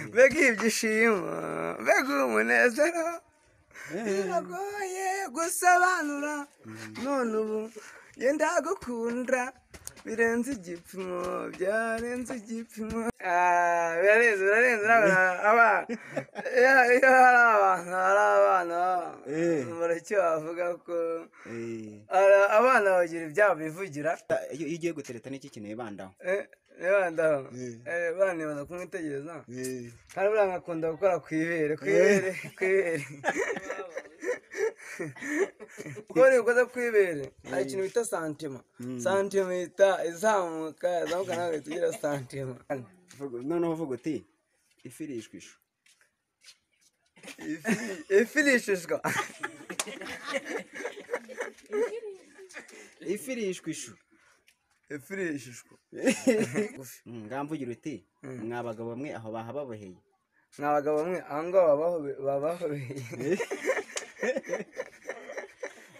mbega ibyishimo mbega umunezero biragoye gusobanura none ubu genda gukunda birenze igipimo byarenze igipimo Ah, birarenze birarenze abana iyo iyo hari abantu hari abana Eh. muracyo bavuga ko Ara- abana bagira ibyabo bivugira iyo iyo ugiye gutereta n'iki kintu bandaho Eh, niba ndaho Eh. Eh, bana nibaza kumwitegereza Eh. hari buriya nkakunda gukora ku ibere ku ibere ku ibere kuko iyo ukoze ku ibere hari ikintu bita santima santima ihita izamuka izamuka nawe uhita ugira santima Vuga- noneho uvuga uti ifi irishwa ishu ifi irishishwa ifi irishwa ishu ifi irishishwa Mm, ngamvugira uti mwa bagabo bamwe aho bahababoheye ni abagabo bamwe aha ngaha babaho babahobeye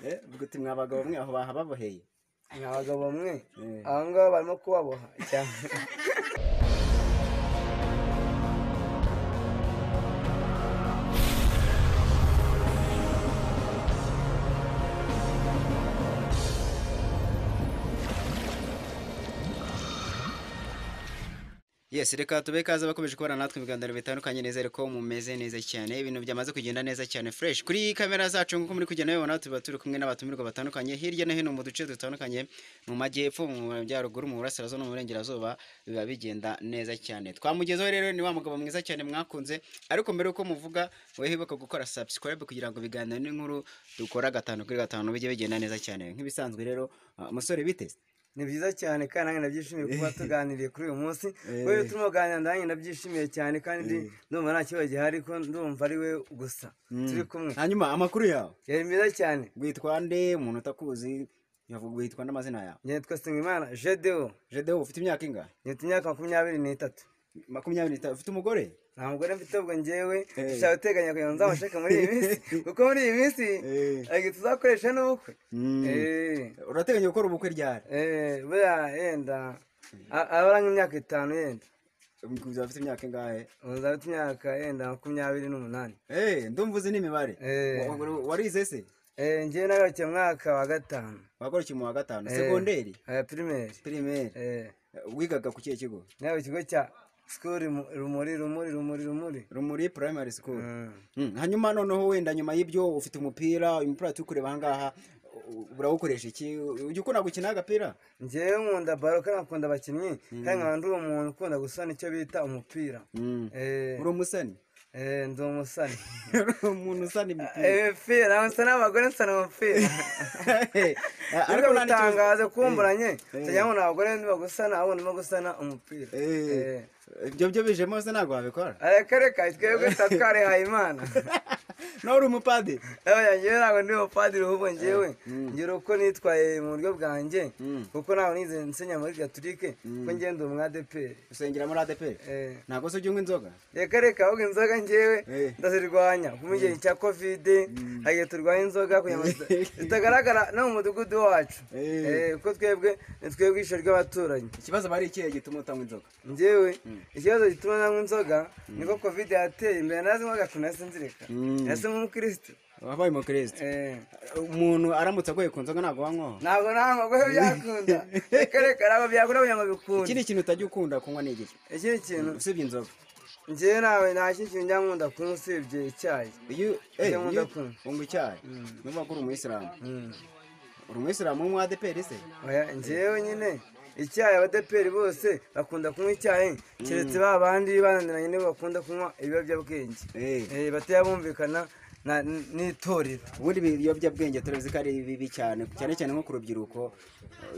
Eh, uvuga uti mwa bagabo bamwe aho bahababoheye ni abagabo bamwe Eh. aha ngaha barimo kubaboha cyane yes reka tube kaza bakomeje kubona natwe mu biganiro bitandukanye neza ko mumeze neza cyane ibintu byamaze kugenda neza cyane fresh kuri kamera zacu nk'uko muri kugenda mubibona tuba turi kumwe n'abatumirwa batandukanye hirya no hino mu duce dutandukanye mu majyepfo mu majyaruguru mu burasirazuba no mu burengerazuba biba bigenda neza cyane twamugezeho rero ni wa mugabo mwiza cyane mwakunze ariko mbere y'uko muvuga wibuka gukora subscribe kugira ngo ibiganiro n'inkuru dukora gatanu kuri gatanu bijye bigenda neza cyane nk'ibisanzwe rero uh, musore bite ni byiza cyane kandi nanjye nabyishimiye kuba tuganiriye kuri uyu munsi kubera turimo kuganira nanjye nabyishimiye cyane kandi ndumva nta kibazo gihari ko ndumva ari we gusa turi kumwe hanyuma amakuru yawe yari meza cyane witwa nde umuntu utakuzi yavuga witwa n'amazina yawe nitwa Nsengimana Jedeo jedeho ufite imyaka ingahe nifite imyaka makumyabiri n'itatu makumyabiri n'itanu ufite umugore nta mugore mfite ubwo njyewe Eh. dushaka guteganya kugira ngo nzamushake muri iyi minsi kuko muri iyi minsi Eh. ariko tuzakoresha n'ubukwe Mm. Eh, urateganya gukora ubukwe ryari eh, buriya yenda a- abara nk'imyaka itanu yenda Ubwo ufite imyaka ingahe ubu nzaba mfite imyaka yenda makumyabiri n'umunani Eh, ndumva uzi n'imibare Eh. Wa- wa- warize se Eh, njyewe nagarukiye mu mwaka wa gatanu wagarukiye mu wa gatanu segonderi Eh, pirimeri pirimeri Eh, wigaga ku kihe kigo nawe ikigo cya sikuru Rumu- rumuri rumuri rumuri rumuri rumuri primary school Mm. Mm, hanyuma noneho wenda nyuma y'ibyo ufite umupira uyu mupira turi kureba ahangaha u- urawukoresha iki ujya ukunda gukina agapira njyewe nkunda baro kandi nkakunda abakinnyi kandi nkaba ndi uwo muntu ukunda gusana icyo bita umupira Mm. Eh, uri umusani eh, ndi umusani uri umuntu usana imipira Eh, imipira ntabwo nsana abagore nsana umupira ariko ariko nta n'ikibazo ntatangaze kumburanye tujya ngo abagore ndimo gusana ahubwo ndimo gusana umupira Eh, ibyo byo bijemo se ntabwo wabikora areka reka twebwe tuba twarihaye imana nawe uri umupadiri Aya, njyewe ntabwo ndi umupadiri ahubwo njyewe ngira uko nitwaye mu buryo bwanjye kuko ntabwo nize nsenya muri gatulike ko njyewe ndi umwadeperi usengera muri adeperi Eh, ntabwo se ujya unywa inzoga reka reka ahubwo inzoga njyewe Eh. ndazirwanya kuko mu gihe cya kovide hari igihe turwanya inzoga kugira ngo zita- zitagaragara no mu mudugudu wacu Eh. Eh, kuko twebwe ni twebwe ishyo ry'abaturanyi ikibazo aba ari ikihe gituma utanywa inzoga njyewe ikibazo gituma nanywa inzoga niko kovide yateye imbere nazinywaga sinasinzirika Mm. ese nk'umukirisitu wabaye umukirisitu Eh. umuntu aramutse agoye ku nzoga ntabwo wanywaho ntabwo ntabwo kuko byakunda reka reka ntabwo byakunda kugira ngo bikunde ikindi kintu utajya ukunda kunywa ni igice ikindi kintu usibye inzoga njyewe ntawe nta kindi kintu njya nkunda kunywa usibye icyayi iyo eh, Icyo nkunda iyo kunywa. unywa icyayi nuvuga ko uri umuyisilamu Mm. uri umuyisilamu w'umwadeperi se Oya, njyewe nyine icyayi abadeperi bose bakunda kunywa icyayi keretse ba bandi bananiranye nibo bakunda kunywa ibiyobyabwenge Eh, Eh, bataya bumvikana na- n- n'itorero ubundi ibiyobyabwenge turabizi ko ari bibi cyane cyane cyane nko ku rubyiruko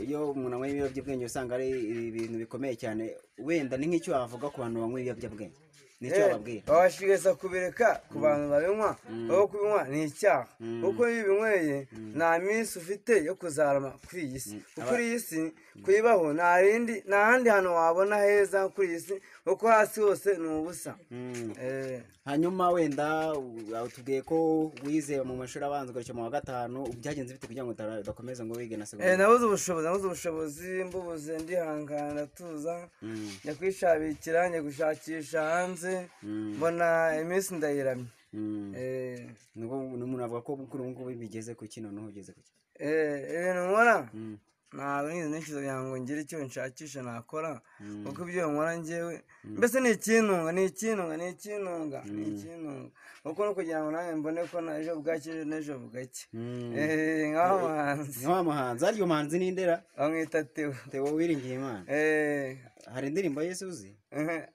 iyo umuntu anywa ibiyobyabwenge usanga ari ibintu bikomeye cyane wenda ni nk'icyo wavuga ku bantu banywa ibiyobyabwenge nicyo wababwira babashigeza kubireka ku bantu babinywa aho kubinywa ni icyaha kuko iyo ubinyweye nta minsi ufite yo kuzarama kuri iyi si kuko iyi si kuyibaho nta rindi nta handi hantu wabona heza kuri iyi si kuko hasi hose ni ubusa Eh. hanyuma wenda u- tubwiye ko wize mu mashuri abanza ugaruka mu wa gatanu byagenze bite kugira ngo utara- udakomeza ngo wige na Eh, segonderi nabuze ubushobozi nabuze ubushobozi mbubuze ndihangana tuza njya kwishabikira njya gushakisha hanze mbona iminsi ndayiramye Mm. Eh, Ni ubu- ni umuntu avuga ko kuri ubu ngubu bigeze ku ki noneho ugeze ku ki eh, ibintu nkora ntabwo nigeze ntekereza ngo ngire icyo nshakisha nakora kuko ibyo nkora ngewe mbese ni ikintunga ni ikintunga ni ikintunga ni ikintunga kuko no kugira ngo nanjye mbone ko na ejo bwacye n'ejo bugacye Mm. Eh, nk'aho muhanzi ni wa muhanzi arya muhanzi ni ndera bamwita tewo tewo wiringiye imana Eh, hari indirimbo yese uzi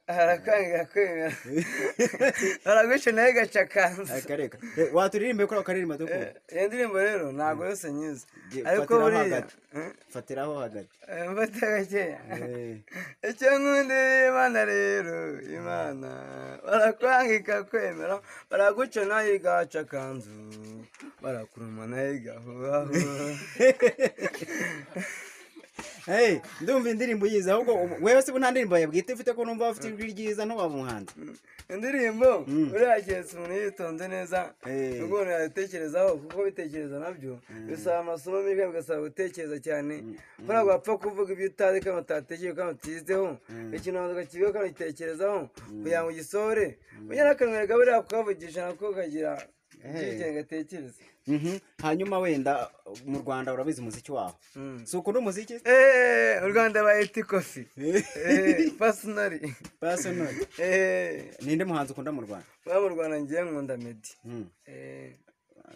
harakangira kwemera baragwishe nawe gacakanza akareka Eh, waturirimbe kuri ako karirimbo dukunda iyo ndirimbo rero ntabwo yose nyizi Ge- ariko fatiraho buriya hagati. fatiraho hagati eh, mfata gakeya Eh, icyo nkunda imana rero imana barakwanga ikakwemera baraguca nayo igacakanzu barakuruma nayo igahuhahura hey, ndumva indirimbo uyizi ahubwo ubu- wewe se ubu nta ndirimbo yawe bwite ufite ko numva ufite ijwi ryiza ntiwaba umuhanzi indirimbo buriya keretse umuntu yitonze neza Eh. umuntu yatekerezaho kuko bitekereza nabyo bisaba amasomo menshi bigasaba gutekereza cyane ntabwo wapfa kuvuga ibyo utazi kandi utatekereje kandi utizeho ikintu wabanza ukakibiho kandi ugitekerezaho kugira ngo ugisohore ujya n'akanwere kaburiya kukavugisha nako kagira ubwigenge gatekereza Mhm. hanyuma wenda mu rwanda urabizi umuziki waho Mm. si ukunda umuziki eee u rwanda bayita ikofi pasinari personal eee ninde muhanzi ukunda mu rwanda uba mu rwanda ngiye nkunda medi Mm. eee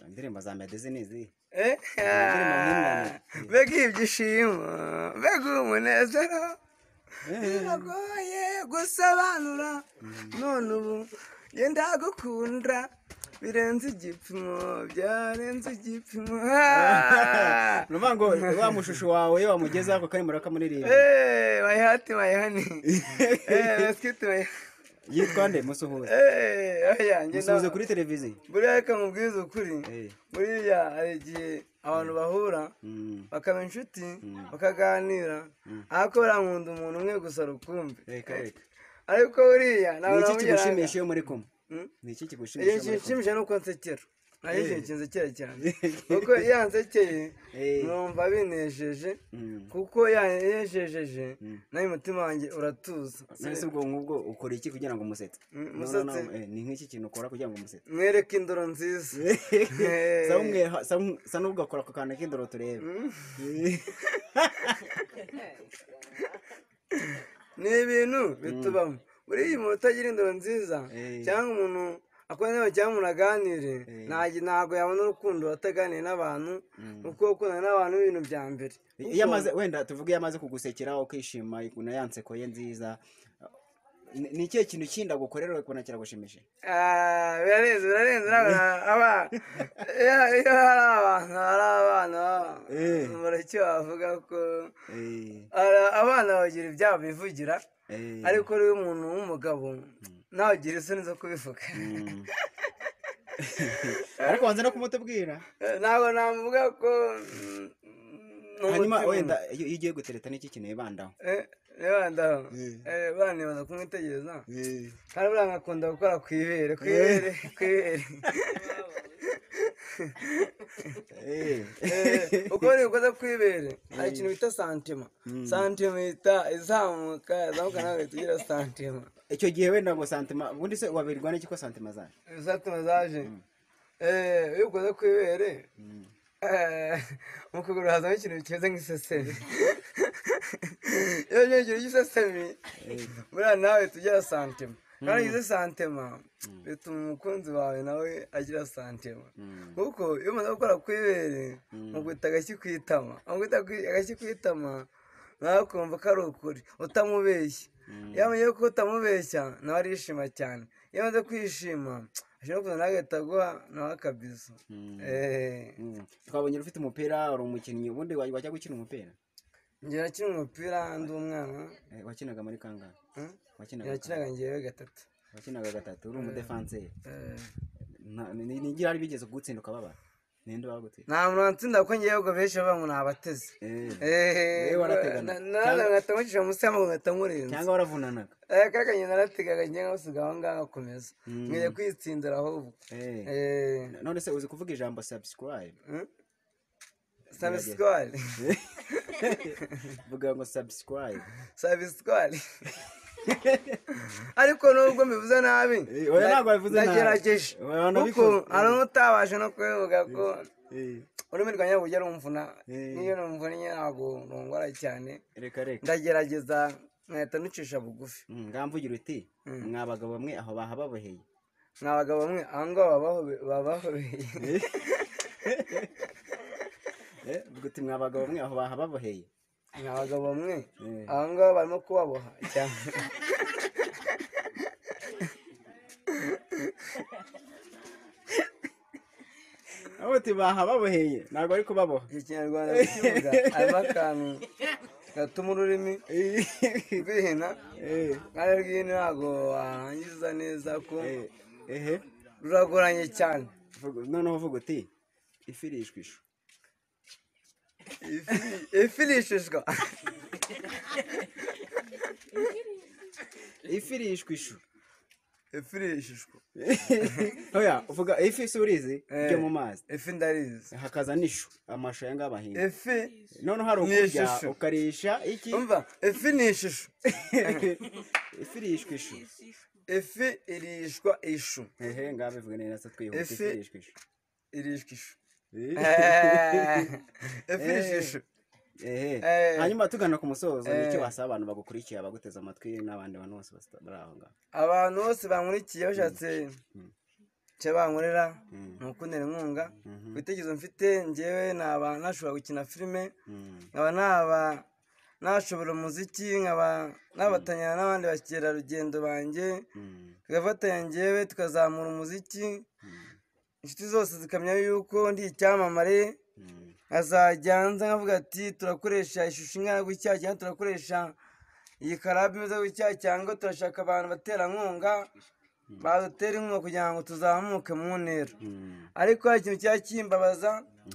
indirimbo za medezi ni izihe Eh, ah, mbega ibyishimo mbega umunezero biragoye gusobanura none ubu yenda gukunda birenze igipimo byarenze igipimo Ah! ni ukuvuga ngo wa mushusho wawe iyo wamugezeho ako karirimbo urakamuririmba Eh, my heart, my honey. Eh, let's get to my- yitwa nde musuhuze Eh, oya, njye musuhuze na- kuri televiziyo buriya reka mubwize ukuri Eh. buriya hari igihe abantu bahura Mm. bakaba inshuti bakaganira ariko barankunda umuntu umwe gusa rukumbi reka reka ariko buriya ni ntabwo iki namugeraga. kigushimisha iyo muri kumwe Mm? ni iki iyo kigushimisha iyo muri kumwe kinshimishije ni uko nsekera nayo ikintu kinsekera cyane Eh. kuko iyo nsekeye Eh. numva binejeje Mm. kuko ya- yejejeje nawe umutima wanjye uratuza none se ubwo nk'ubwo ukora iki kugira ngo umusetse Mm, No, no, musetse. no, eh, ni nk'iki kintu ukora kugira ngo umusetse mwereke indoro nziza Eh. Sa umwe- sa um- sa n'ubwo akora ku kantu k'indoro turebe ni ibintu bitubamo buriya umuntu utagira indoro nziza Eh. cyangwa umuntu akora cyangwa umuntu aganire Eh. ntajya- ntabwo yabona urukundo ataganiye n'abantu kuko gukundana n'abantu ibintu bya mbere iyo amaze wenda tuvuge iyo amaze kugusekera ukishima ukuntu ya nseko ye nziza Ni- ni ikihe kintu kindi agukorera ukabona kiragushimishije Ah, birarenze birarenze ntabwo aba iyo iyo hari abantu hari abana baba- Eh. umureke wavuga ko Ara- abana bagira ibyabo bivugira Eh. ariko rero umuntu w'umugabo ntawugire isoni zo kubivuga ariko wanze no kumutubwira ntabwo namuvuga ko mm, ni hanyuma umutima. wenda iyo iyo ugiye gutereta n'iki kintu wibandaho Eh, reba ndaho Eh. Eh, bana baza kumwitegereza kandi buriya nkakunda gukora ku ibere ku ibere ku ibere Eh. Eh, uko bari gukoza ku ibere hari ikintu bita santima santima ihita izamuka izamuka nawe uhita ugira santima icyo gihe wenda ngo santima ubundi se wabirwa n'iki ko santima zaje santima zaje Eh, iyo ukoze ku ibere eh, mu kuguru hazamo ikintu kimeze nk'isesemi iyo cyo kintu cy'isesemi buriya nawe uhita ugira santima kandi iyo ugize santima bituma umukunzi wawe nawe agira santima kuko iyo umaze gukora ku ibere muguhita agashyi ku itama muguhita agashyi ku itama nawe ukumva ko ari ukuri utamubeshya iyo amenye ko utamubeshya nawe arishima cyane iyo amaze kwishima ashobora kuza nawe agahita aguha nawe akabizo Eh. Mm. twabonye uri ufite umupira uri umukinnyi ubundi wa- wajya gukina umupira njye nakina umupira ndi umwana Eh, wakinaga muri kangahe Hmm? wakinaga nakinaga ngewe gatatu wakinaga gatatu uri umudefanseri Eh. Nta- ni- ni- nigira ari bigeze kugutsinda ukababara ninde wagutsinda nta muntu watsinda kuko ngewe ubwo benshi bavuga ngo nabateze Eh, eee Yewe warategana. nawe ngahita nkucisha munsi y'amaguru ngahita nkurenza cyangwa waravunanaga Eh, kaka nyina narategaga ngiye nkasiga aho ngaho nkakomeza nkwiye kwitsindira ahubwo Eh, eee none se uzi kuvuga ijambo subscribe sabisikori vuga ngo subscribe sabisikori ariko nubwo mbivuze nabi Eh, oya, ntabwo wabivuze nabi. ndagerageje Oya, wanabikoze. kuko hari n'utabasha no kubivuga ko Eh, ururimi rwanjye ntabwo rujya rumvuna Eh. n'iyo rumvunnye ntabwo rungora cyane reka reka ndagerageza nkahita nucisha bugufi Mm, ngamvugira uti mwa bagabo bamwe aho bahababoheye ni abagabo bamwe aha ngaha babahobe- babahobeye Eh, vuga uti mwa bagabo bamwe aho bahababoheye ni abagabo bamwe Eh. aha ngaha barimo kubaboha cyane aho uti bahababoheye ntabwo ari kubaboha iki kinyarwanda kivuga harimo akantu gatuma ururimi rwihina kandi rwihina ntabwo warangiza neza ko Eh, ehe ruragoranye cyane Vuga- noneho uvuga uti ifi irishwa ishu ifi irishishwa ifi irishwa ishu ifi irishishwa oya uvuga ifi si urizi Eh. ryo mu mazi ifi ndarizi hakaza n'ishu amashu aya ngaya bahinga ifi noneho hari ni ukurya ishusho. ukarisha iki umva ifi ni ishusho ifi irishwa ishu ifi irishwa ishu hehe ngaho bivuga neza natwe twihuta ifi Ifi- irishwa ishu irishwa ishu Eh. ifi irishwa ishu Ehe. Eh. hanyuma tugana ku musozo ni icyo Eh. wasaba abantu bagukurikiye abaguteze amatwi n'abandi bantu bose basa- bari aho ngaho abantu bose bankurikiye bashatse icyo bankorera ni ukundera inkunga ku bitekerezo mfite ngewe naba ntashobora gukina filime Mm. nkaba naba ntashobora umuziki nkaba nabatanyana n'abandi bakerarugendo banjye Mm. tugafatanya ngewe tukazamura umuziki inshuti zose zikamenya yuko ndi icyamamare Mm. nkazajya nza nkavuga ati turakoresha ishusho ingana gutya cyangwa turakoresha iyi karabu imeze gutya cyangwa turashaka abantu baterankunga badutera inkunga kugira ngo tuzamuke mu ntera Mm. ariko hari ikintu cyari kimbabaza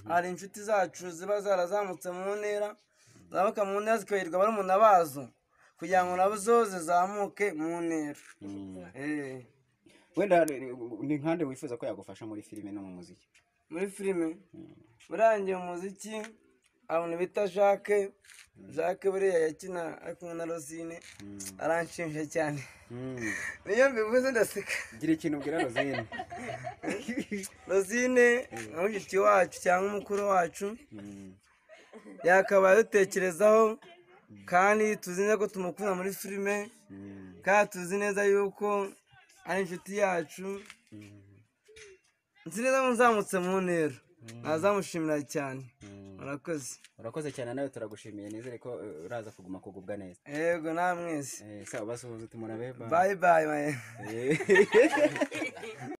hari inshuti zacu ziba zarazamutse mu ntera zamuka mu ntera zikaberwa barumuna bazo kugira ngo nabo zo zizamuke mu ntera Mm. Eh, wenda ni- ni nkande wifuza ko yagufasha muri filime no mu muziki muri filime burangiye umuziki abantu bita jacques jacques buriya yakina ari kumwe na rosine aranshinja cyane Mm. niyo mbivuze ndaseka gira ikintu ubwira rozine rosine nka mushiki wacu cyangwa umukuru wacu Mm. yakabaye adutekerezaho kandi tuzi neza ko tumukunda muri filime Mm. kandi tuzi neza yuko ari inshuti yacu nzi neza ko nzamutse mu ntera nazamushimira cyane murakoze urakoze cyane nawe turagushimiye nizere ko eh, uraza kuguma kugubwa neza yego namwese Eh, sawa basuhuza uti murabe bye. bayi bayi maye Eh.